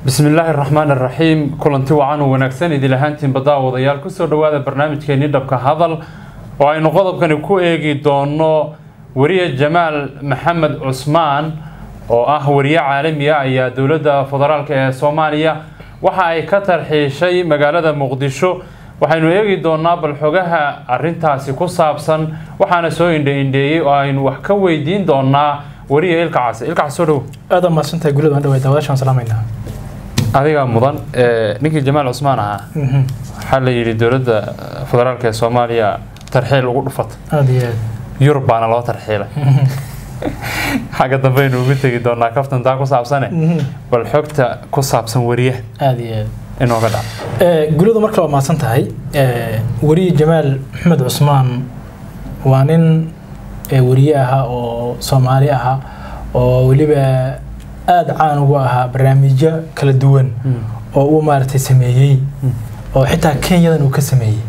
bismi illaahi raxmaan iraxiim kulanti wacan u wanaagsan idil ahaantiin baddaawadayaal kusoo dhowaada barnaamijkeenii dhabka hadal oo aynu qodobkani ku eegi doono weriye jamaal maxamed cusmaan oo ah weriye caalami ah ayaa dowladda federaalk ee soomaaliya waxa ay ka tarxiishay magaalada muqdisho waxaynu eegi doonaa bal xogaha arintaasi ku saabsan waxaana soo indhe-indheeyey oo aynu wax ka weydiin doonaa weriye ilka case ilka case soo dhow aada mahadsantahay gulida waan dhawayd daawadaashaan salaamaynaa adigaa mudan ninkii jamaal cusmaan ahaa waxaa la yidhi dowladda federaalk ee soomaaliya tarxiil ugu dhufata aada iyo aad yurub baana loo tarxiilay xagga dambeaynu ugu tegi doonaa kaftantaa ku saabsane bal xogta ku saabsan weriyaha aada iyo aad inooga dhac gulida markale waa mahadsan tahay weriye jamaal maxamed cusmaan waa nin weriye ahaa oo soomaali ahaa oo weliba aada caan ugu ahaa barnaamijyo kala duwan oo uu maaragtay sameeyey oo xitaa kenyadan uu ka sameeyey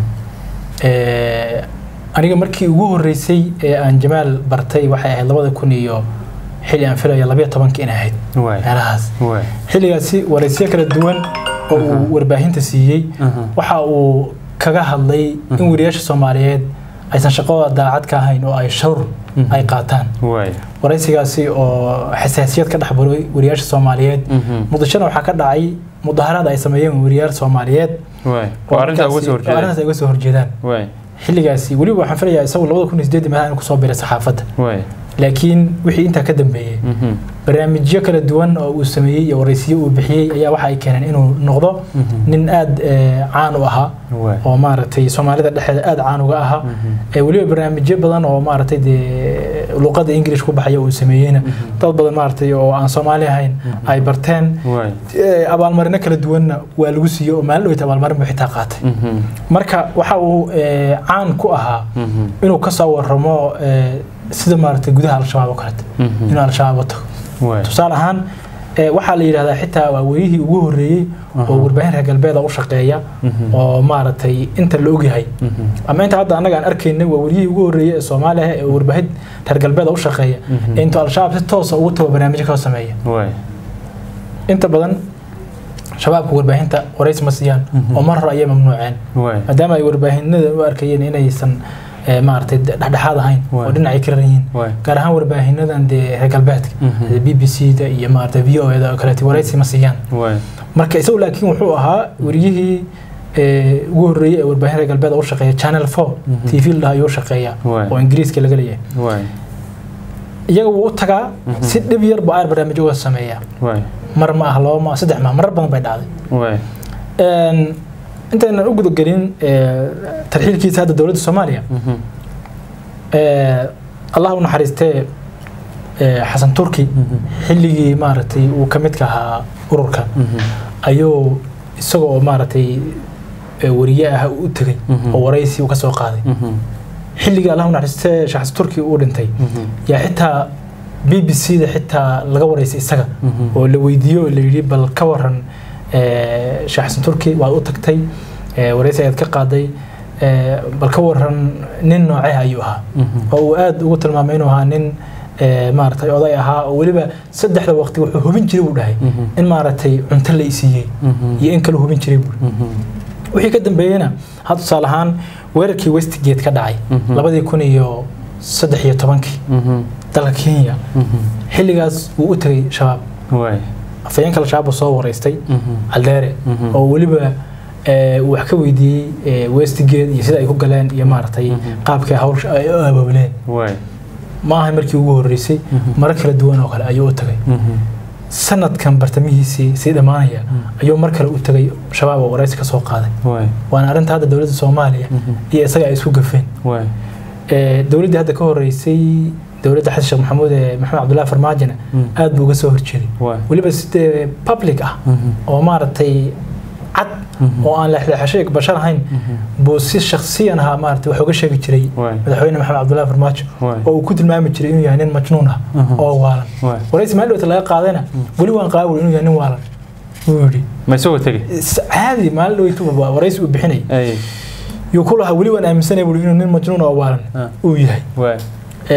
aniga markii ugu horeysay ee aan jamaal bartay waxay ahayd labada kun iyo xilli aan filaya labayo tobanka in ahayd meelahaas xilligaasi wareysyo kala duwan oo uu warbaahinta siiyey waxa uu kaga hadlay in weriyaasha soomaaliyeed aysan shaqadooda daacad ka ahayn oo ay shawr ay qaataan waraysigaasi oo xasaasiyad ka dhex buray weriyaasha soomaaliyeed muqdishona waxaa ka dhacay mudaharaad ay sameeyeen weriyaal soomaaliyeed arrintaas ay uga soo horjeedaan xilligaasi weliba waxaan filayaa isagu labada kun iyo sideedii meelaha inuu kusoo biray saxaafadda laakiin wixii intaa ka dambeeyey barnaamijyo kala duwan oo uu sameeyey iyo waraysiyo uu bixiyey ayaa waxa ay keeneen inuu noqdo nin aada caan u ahaa oo maaragtay soomaalida dhexeeda aada caan uga ahaa weliba barnaamijyo badan oo maaragtay dee luqadda english ku baxaya uu sameeyeyna dad badan maaragtay oo aan soomaali ahayn ay barteen abaalmarino kala duwanna waa lagu siiyey oo maalin dhoweyta abaalmarin buu xitaa qaatay marka waxa uu caan ku ahaa inuu kasoo waramo sida maaragtay gudaha al-shabaab oo kalete inuu al-shabaab wato tusaale ahaan waxaa la yidhahdaa xitaa waa werihii ugu horreeyey oo warbaahin reer galbeeda u shaqeeya oo maaragtay inta la ogyahay ama inta hadda annaga aan arkaynay waa werihii ugu horreeyey ee soomaaliya ee warbaahin reer galbeeda u shaqeeya ee intuu al-shabaab si toosa ugu tago barnaamijyo kala sameeya inta badan shabaabka warbaahinta waraysi ma siiyaan oo mar hore ayay mamnuuceen maadaama ay warbaahinada u arkayeen inaysan maaragtay dhexdhexaad ahayn oo dhinacay ka raran yihiin gaar ahaan warbaahinadan dee reer galbeedka b b c da iyo maaragtay v o da oo kaleete waraysi ma siiyaan marka isagu laakiin wuxuu ahaa weriyihii ugu horreeyey ee warbaahin reer galbeed u shaqeeya channel four t v ladhaha ayuu shaqeeya oo ingiriiska laga leeyahay iyaga wuu u tagaa si dhib yar buu aar barnaamij uga sameeyaa mar ma ah laba ma ah saddex ma marar badan bay dhacday intaynan u gudagelin tarxiilkiisa hadda dowladda soomaaliya allah u naxariistee xasan turki xilligii maaragtay uu ka midka ahaa ururka ayuu isagoo maaragtay weriye ah u tegay oo waraysi uu ka soo qaaday xilligii allah u naxariistee xasan turki uu dhintay yaa xitaa b b c da xitaa laga waraysay isaga oo la weydiiyo oo la yidhi bal ka waran sheekh xasan turki waad u tagtay waraysi ayaad ka qaaday bal ka waran nin noocee ayuu ahaa oo uu aada ugu tilmaamay inuu ahaa nin maaragtay oday ahaa oo weliba saddexda waqti wuxuu hubin jiray buu dhahay in maaragtay cunto la isiiyey iyo in kale hubin jiray buu wixii ka dambeeyeyna had tusaale ahaan weerarkii westgate ka dhacay labadii kun iyo saddex iyo tobankii dalka kenya xilligaas wuu u tegay shabaab afayeenka al-shabaab soo waraystay caldeere oo weliba wax ka weydiiyey westgate iyo sida ay ku galeen iyo maaragtay qaabkay hawsha ay u abaabuleen ma ahay markii ugu horreysay maro kala duwan oo kale ayuu u tagay sanadkan bartamihiisii sii dhammaanaya ayuu mar kale u tegay shabaab oo waraysi ka soo qaaday waana arrinta hadda dowladda soomaaliya iyo isaga ay isku gafeen dowladdii hadda ka horreysay dowladda xasan sheekh maxamuud ee maxamed cabdullahi farmaajina aad buu uga soo horjeeday weliba sidee public ah oo maaragtay cad oo aan leexleexasho bashar ahayn buu si shaksiyan ahaa maaragtay wax uga sheegi jiray madaxweyne maxamed cabdullahi farmaajo oo uu ku tilmaami jiray inuu yahay nin majnuun ah oo waalan waraysi maalin dhowta laga qaadayna weli waan qaawil inuu yahay nin waalan wuu yidhi ma isagoo tegey caadi maalin dhoweytuba waraysi uu bixinay yuu ku lahaa weli waan aaminsanay buu inuu nin majnuun oo waalan uu yahay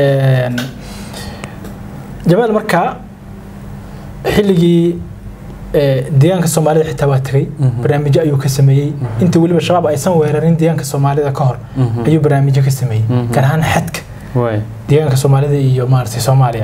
jamaal markaa xilligii deegaanka soomaalida xitaa waa tegey barnaamijyo ayuu ka sameeyey inta weliba shabaab aysan weerarin deegaanka soomaalida ka hor ayuu barnaamijyo ka sameeyey gaar ahaan xadka deegaanka soomaalida iyo maaragtay soomaaliya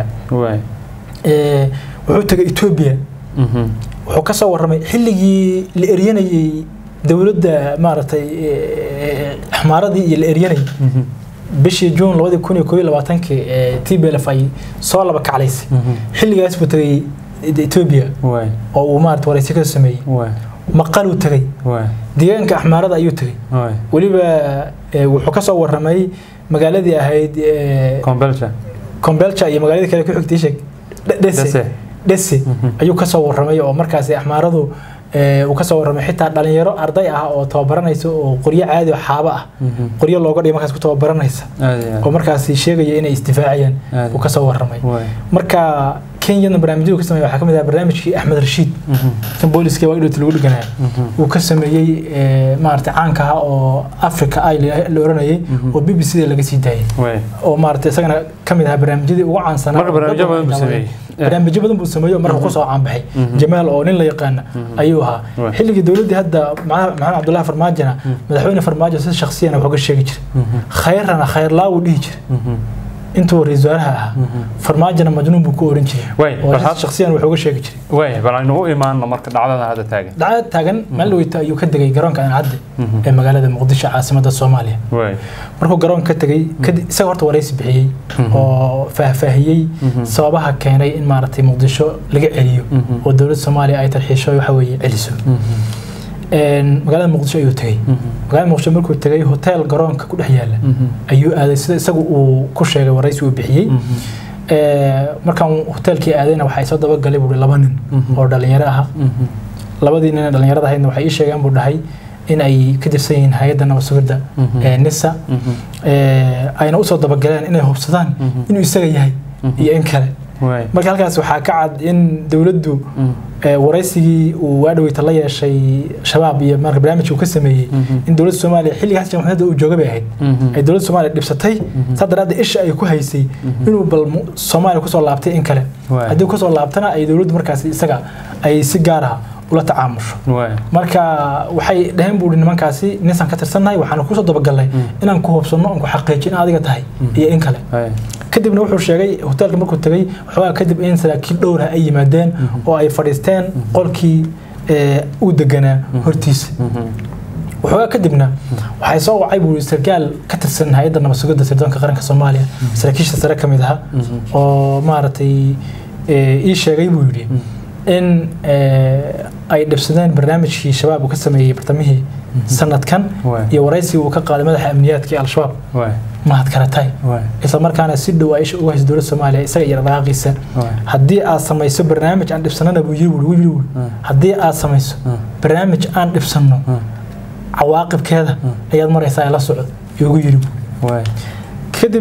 wuxuu tegay etoobiya wuxuu ka soo warramay xilligii la eryanayey dowladda maaragtay xmaaradii iyo la eryanayay bishii juun labadii kun iyo koob iyo labaatankii t b l f ay soo laba kaclaysay xilligaas buu tegay etoobiya oo uu maarata waraysi ka sameeyey maqaluu tegey deegaanka axmaarada ayuu tegey weliba wuxuu ka soo warramay magaaladii ahayd combelcha iyo magaaladii kale ku xigtay sheeg dhese dhese ayuu ka soo warramay oo markaasi axmaaradu uu ka soo warramay xitaa dhalinyaro arday ah oo tababaranaysa oo qoryo caadi oo xaabo ah qoryo looga dhigay markaas ku tababaranaysa oo markaasi sheegaya inay isdifaacayaan uu ka soo warramay marka kenyana barnaamijyadu ka sameeyay waxaa ka mid ah barnaamijkii axmed rashiid kan booliska waa idhowti lagu dhiganaya uu ka sameeyey maarata caanka ah oo africa ay la oranayay oo b b c da laga sii daayay oo maarata isagana ka mid ahaa barnaamijyadii ugu caansanaa barnaamijyo badan buu sameeyey oo marka kusoo caanbaxay jamaal oo nin la yaqaana ayuu ahaa xilligii dowladdii hadda maxamed cabdullahi farmaajona madaxweyne farmaajo si shaksiyana wuxuu ka sheegi jiray khayrana khayrlaa wuu dhihi jiray intuu ra-iisul wasaaraha ahaa farmaajona majnuun buu ku oran jiray shaksiyan wuxuu ga sheegi jiray way bal aynu u imaano marka dhacdada hadda taagan dhacdada taagan maalin weyta ayuu ka degay garoonka ancadde ee magaalada muqdisho caasimadda soomaaliya markuu garoonka ka tegey isaga horta waraysi bixiyey oo faahfaahiyey sababaha keenay in maaragtay muqdisho laga celiyo oo dowladda soomaaliya ay tarxiisho waxa weeye celiso magaalada muqdisho ayuu tegey magaalada muqdisho markuu tegey hotel garoonka ku dhex yaala ayuu aaday sida isagu uu ku sheegay waraysi uu bixiyey markaan hotelkii aadayna waxay soo dabagalay buui laba nin oo dhalinyaro aha labadii nin ee dhalinyarada ahaydna waxay ii sheegeen buu dhahay in ay ka tirsan yihiin hay-adda nabad sugidda ee nisa ayna usoo dabagaleen inay hubsadaan inuu isaga yahay iyo in kale marka halkaas waxaa ka cad in dowladdu waraysigii uu waadhaweyta la yeeshay shabaab iyo marka barnaamijka uu ka sameeyey in dowladda soomaaliya xilligaas jamhuuriyadda uu jooga bay ahayd ay dowladda soomaaliya dhibsatay saa daraaddeed isha ay ku haysay inuu bal soomaaliya kusoo laabtay in kale haddii kusoo laabtana ay dowladdu markaas isaga ay si gaar ah ula tacaamusho marka waxay dhaheen buuhi nimankaasi ninsaan ka tirsannahay waxaanu kusoo dabagalnay inaan ku hubsanno aan ku xaqiijin in adiga tahay iyo in kale kadibna wuxuu sheegay hoteelka markuu tegey waxoogaa kadib in saraakiil dhowrah ay yimaadeen oo ay fadhiisteen qolkii uu deganaa hortiisa waxoogaa kadibna waxay soo wacay buu sarkaal ka tirsan hay-adda nabad sugidda sirdoonka qaranka soomaaliya saraakiisha sare ka mid aha oo maaragtay ii sheegay buu yidhi in ay dhibsadeen barnaamijkii shabaab uu ka sameeyey bartamihii sanadkan iyo waraysigii uu ka qaaday madaxa amniyaadka ee al-shabaab mahad karatay isla markaana si dhow ay isha uga hayso dowladda soomaaliya isaga iyo dhaqaaqiisa haddii aad samayso barnaamij aan dhibsanana buu yiri wuu yiri haddii aad samayso barnaamij aan dhibsanno cawaaqibkeeda ayaad maraysaa la socod iyogu yiri kadib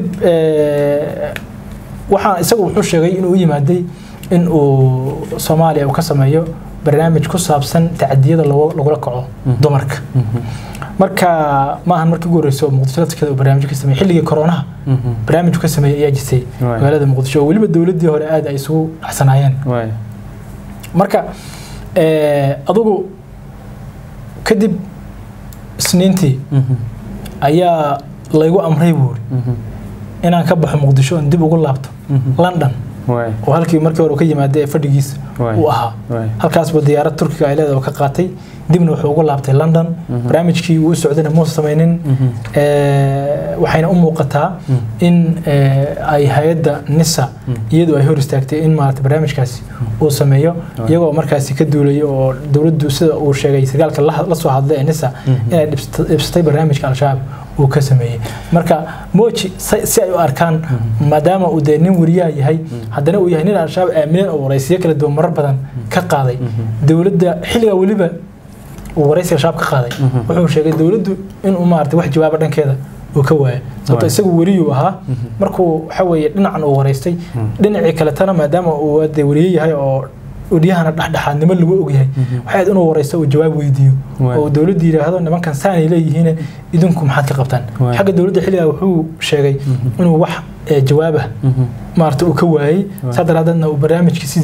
waxaa isagu wuxuu sheegay inuu u yimaaday in uu soomaaliya uu ka sameeyo barnaamij ku saabsan tacadiyada lagula kaco dumarka marka maahan markii ugu horreysay oo muqdisho laftirkeeda uu barnaamij ka sameeyey xilligii koronaha barnaamij ka sameeyey ayaa jirtay magaalada muqdisho oo weliba dowladdii hore aad ay isugu dhacsanaayeen marka adugu kadib isniintii ayaa laygu amray buuri inaan ka baxo muqdisho oon dib ugu laabto london oo halkii markii hore ka yimaada ee fadhigiisa uu ahaa halkaasba diyaarad turkiga ay leedahay oo ka qaatay dibna wuxuu ugu laabtay london barnaamijkii uu socdayna muusa samaynin waxayna u muuqataa in ay hay-adda nisa iyadu ay hor istaagtay in maarata barnaamijkaasi uu sameeyo iyagoo markaasi ka duulaya oo dowladdu sida uu sheegay sagaalka la soo hadlay ee nisa inay dhibsatay barnaamijka al-shabaab uu ka sameeyey marka moji si ay u arkaan maadaama uu dee nin wariyaha yahay haddana uu yahay nin al-shabaab aamineen oo waraysiyo kala duwan marar badan ka qaaday dowladda xilligaa weliba uu waraysiga shabaab ka qaaday wuxuu sheegay dowladdu inuu maarata wax jawaaba dhankeeda uu ka waaya sababto isagu weriyuu ahaa markuu waxa weeye dhinacan uu waraystay dhinacii kaletana maadaama uu dee wariye yahay oo odyahana dhexdhexaadnimo lagu ogyahay waxay ahayd inuu waraysto uu jawaab weydiiyo oo dowladda yidhaahdo nimankan saanay leeyihiin idinku maxaad ka qabtaan xagga dowladda xilligaa wuxuu sheegay inuu wax jawaabah maarata uu ka waayey saa daraadeedna uu barnaamijkii sidii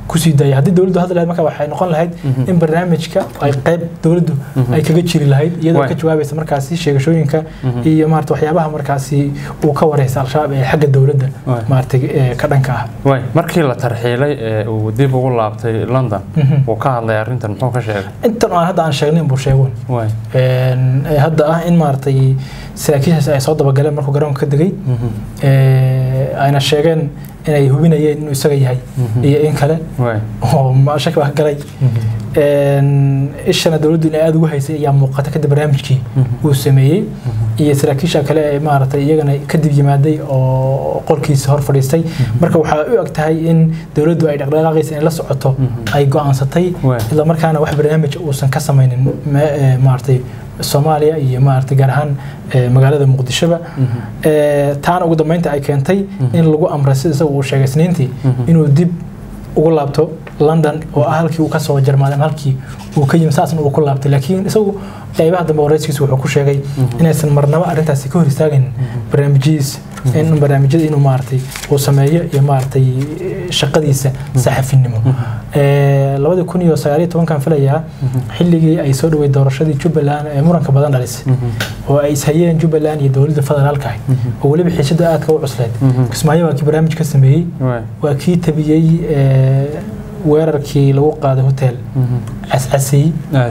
kusii daaya haddii dowladdu hadli lahayd marka waxay noqon lahayd in barnaamijka ay qayb dowladdu ay kaga jiri lahayd iyadoo ka jawaabaysa markaasi sheegashooyinka iyo maarata waxyaabaha markaasi uu ka wareysa al-shabaab ee xagga dowladda maarata ka dhanka ah way markii la tarxiilay ee uu dib ugu laabtay london wuu ka hadlay arrintan muxuu ka sheegay intan aan hadda aan sheegnayn buu sheegun hadda ah in maaragtay saraakiishaas ay soo dabagaleen markuu garoonka ka degay ayna sheegeen inay hubinayeen inuu isaga yahay iyo in kale oo shaki baa ka galay ishana dowladdu inay aada ugu haysay ayaa muuqata kadib barnaamijkii uu sameeyey iyo saraakiisha kale ee maaragtay iyagana kadib yimaaday oo qolkiisa hor fadhiistay marka waxaa u eg tahay in dowladdu ay dhaqdhaqaaqaysa inay la socoto ay go-aansatay isla markaana wax barnaamij uusan ka samaynin maaragtay soomaaliya iyo maaragtay gaar ahaan magaalada muqdishoba taana ugu dambeynta ay keentay in lagu amray sida isaga uu sheegay isniintii inuu dib ugu laabto london oo ah halkii uu kasoo jarmaaday halkii uu ka yimi saasna uu ku laabtay laakiin isagu qaybaha dambe wareyskiisa wuxuu ku sheegay inaysan marnaba arrintaasi ka hor istaagin barnaamijyadiisa in barnaamijyada inuu maaragtay uu sameeyo iyo maaragtay shaqadiisa saxafinimo labadii kun iyo sagaaliyo tobankan filayaa xilligii ay soo dhawey doorashadii jubbaland ee muranka badan dhalisay oo ay ishayeen jubbaland iyo dowladda federaalka ahayd oo weliba xiisada aadka u cusleed kismaayo waa kii barnaamij ka sameeyey waa kii tabiyey weerarkii lagu qaaday hotel cascasey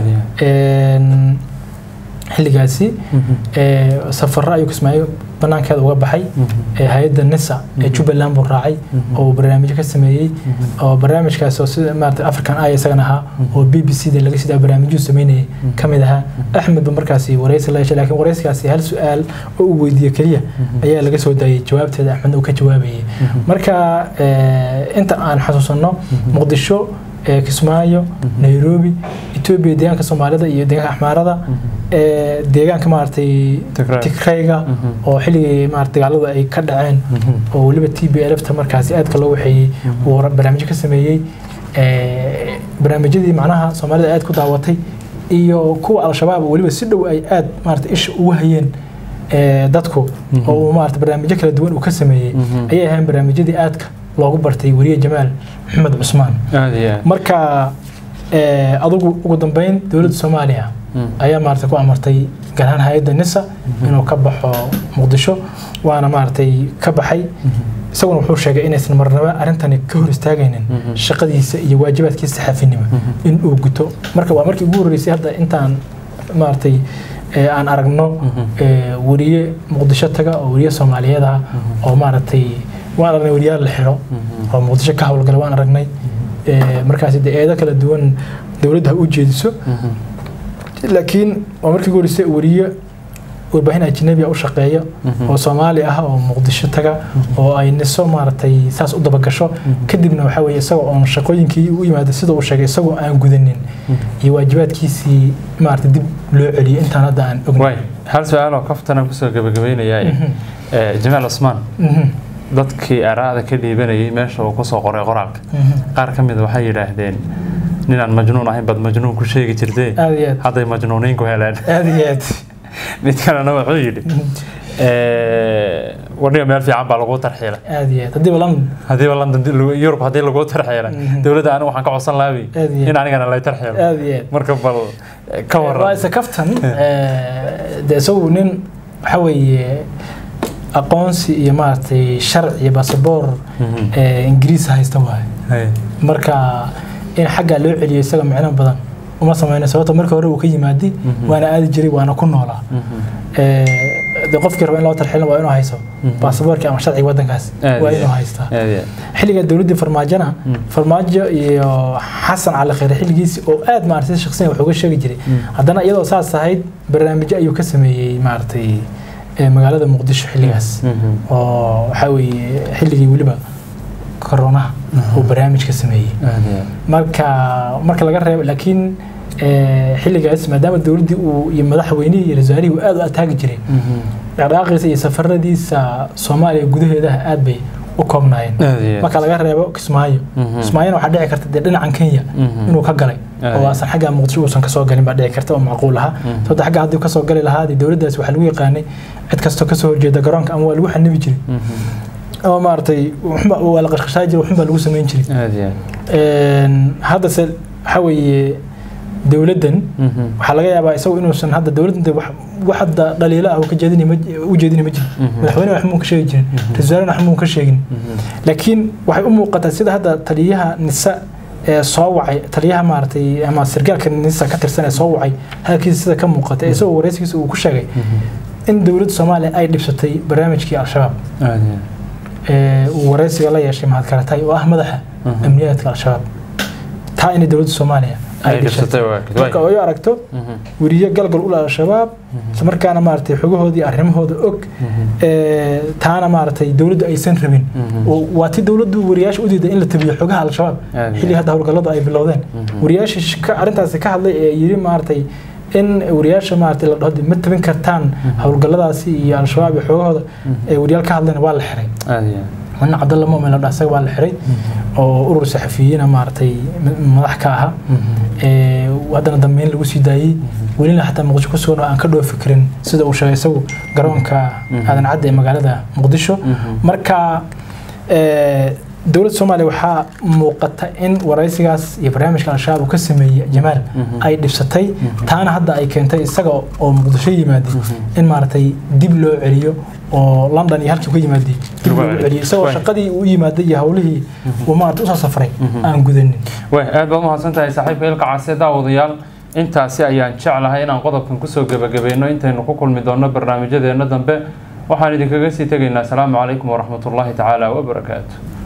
xilligaasi safaro ayuu kismaayo banaankeeda uga baxay hay-adda nisa ee jubbaland buu raacay oo uu barnaamijyo ka sameeyey oo barnaamijkaas oo sida maarata african eye isagan ahaa oo b b c da laga sidaa barnaamijyuu sameynayay ka mid ahaa axmed ba markaasi wareysi la yeeshay laakiin wareysigaasi hal su-aal oo uu weydiiye keliya ayaa laga soo daayay jawaabteeda axmed uu ka jawaabayay marka inta aan xasuusanno muqdisho kismaayo nairobi etoobiya deegaanka soomaalida iyo deegaanka axmaarada deegaanka maaragtay tigrayga oo xilligii maarata dagaalada ay ka dhaceen oo weliba t b lfta markaasi aadka loo waxeeyey uu barnaamijyo ka sameeyey barnaamijyadii macnaha soomaalida aad ku daawatay iyo kuwa al-shabaab weliba si dhow ay aad maarata isha ugu hayeen dadku oo uu maarata barnaamijyo kala duwan uu ka sameeyey ayay ahayn barnaamijyadii aadka loogu bartay weriye jamaal maxamed cusmaan marka adugu ugu dambeyn dowladda soomaaliya ayaa maarata ku amartay gaar ahaan hay-adda nisa inuu ka baxo muqdisho waana maaragtay ka baxay isaguna wuxuu sheegay inaysan marnaba arrintani ka hor istaagaynin shaqadiisa iyo waajibaadkiisa saxaafinimo in uu guto marka waa markii ugu horreysay hadda intaan maaragtay aan aragno weriye muqdisho taga oo weriye soomaaliyeed ah oo maaragtay waan aragnay weriyaal la xiro oo muqdisho ka howlgala waan aragnay markaasi de eedo kala duwan dowladda ha u jeediso laakiin waa markii ugu horreysay weriye warbaahin ajnabi u shaqeeya oo soomaali ah oo muqdisho taga oo ay niso maaragtay saas u dabagasho kadibna waxaa weeye isagoo oon shaqooyinkii u yimaada sida uu sheegay isagoo aan gudanin iyo waajibaadkiisii maaragtay dib loo celiyo intaan hadda aan ognay hal su-aal oo kaftana kusoo gabagabaynayaa jamaal cusmaan dadkii araada ka dhiibanayay meesha uu kusoo qoray qoraalka qaar ka mid waxay yidhaahdeen ninaan majnuun ahayn baad majnuun ku sheegi jirtee hadday majnuuniin ku heleen aad iyo aad mid kalena wuxuu yidhi wadhiga meel fiican baa lagu tarxiilay aad iyo aad haddiiba london haddiiba london yurub haddii lagu tarxiilay dowladda anigu waxaan ka codsan lahabi in anigana lay tarxiilo aad iyo aad marka bal ka waran waa isa kaftan dee isagu nin waxa weeye aqoonsi iyo maaragtay sharci iyo basaboor ingiriis haysta waaye marka in xaggaa loo celiyo isaga micno badan uma sameyno sababto marka hore uu ka yimaadi waana aadi jiray waana ku noolaa de qofkii raba in loo tarxilin waa inuu hayso baasaboorkii ama sharciga wadankaas waa inuu haystaa xilliga dowladdii farmaajona farmaajo iyo xasan cali khayre xilligiisi oo aad maaragtay shakhsiyan wax uga sheegi jiray haddana iyadoo saas ahayd barnaamijyo ayuu ka sameeyey maaragtay magaalada muqdisho xilligaas oo waxaa weeye xilligii weliba koronaha uu barnaamij ka sameeyey marka marka laga reebo laakiin xilligaas maadaama dowladdii uu iyo madaxweynihii iyo wasaarihii uu aad u ataagi jiray dhaqdhaqaaqiisa iyo safaradiisa soomaaliya gudaheedaha aad bay u koobnaayeen marka laga reebo kismaayo kismaayona waxaa dhici karta dee dhinacan kenya inuu ka galay oo asan xagga muqdisho uusan kasoo galin baa dhici karta oo macquul ahaa sababta xagga haddii kasoo gali lahaa dee dowladdaas waxaa lagu yaqaanay cid kastoo kasoo horjeeda garoonka ama waa lagu xanibi jiray ama maaragtay waxba waa la qashqashaa jiray waxun baa lagu samayn jiray aad iyo haddase waxa weeye dowladdan waxaa laga yaabaa isagu inuusan hadda dowladdan wax wax hadda dhaliilo ah ka jeedini ma u jeedini ma jiro madaxweyne wax muu ka sheegi jirin ra-iisul wasaarena wax muu ka sheegin laakiin waxay u muuqataa sida hadda taliyaha nisa ee soo wacay taliyaha maaragtay ama sargaalka nisa ka tirsan ee soo wacay hadalkiisa sida ka muuqata isagoo wareysigiisa uu ku sheegay in dowladda soomaaliya ay dhibsatay barnaamijkii al-shabaab uu wareysiga la yeeshay mahad karatay oo ah madaxa amniyaadka al-shabaab taa inay dowladda soomaaliya ay dhibsatay marka ay aragto weriye galgal ula al-shabaab isla markaana maaragtay xogahoodii arrimahooda og taana maaragtay dowladdu aysan rabin waa ti dowladdu wariyaasha u diiday in la tabiyo xogaha al-shabaab xilli hadda howlgalladu ay bilowdeen wariyaasha arrintaasi ka hadlay ee yiri maaragtay in wariyaasha maaragtay la dhaho ma tabin kartaan howlgalladaasi iyo al-shabaab iyo xoogahooda ee wariyaal ka hadlayna waa la xiray nin cabdalla mumin la dhaha isaga waa la xiray oo urur saxafiyiina maaragtay madax ka ahaa haddana dambeyn lagu sii daayey welina xataa muqdisho ku sugan oo aan ka dhoofi karin sida uu sheegay isagu garoonka aadan cadda ee magaalada muqdisho marka dowladda soomaaliya waxaa muuqata in waraysigaas iyo barnaamijka al-shabaab uu ka sameeyey jamaal ay dhibsatay taana hadda ay keentay isaga oo muqdisho yimaaday in maaragtay dib loo celiyo oo london iyo halkii ka yimaaday dib loo celiyo isagoo shaqadii uu yimaaday iyo howlihii uu maaragtay usoo safray aan gudanin way aad baad umahadsan tahay saaxiibka ilka case daawadayaal intaasi ayaan jeclahay inaan qodobkan kusoo gebagabayno intaynu ku kulmi doonno barnaamijyadeena dambe waxaan idinkaga sii tegaynaa asalaamu calaykum waraxmatullaahi tacaala wabarakaatu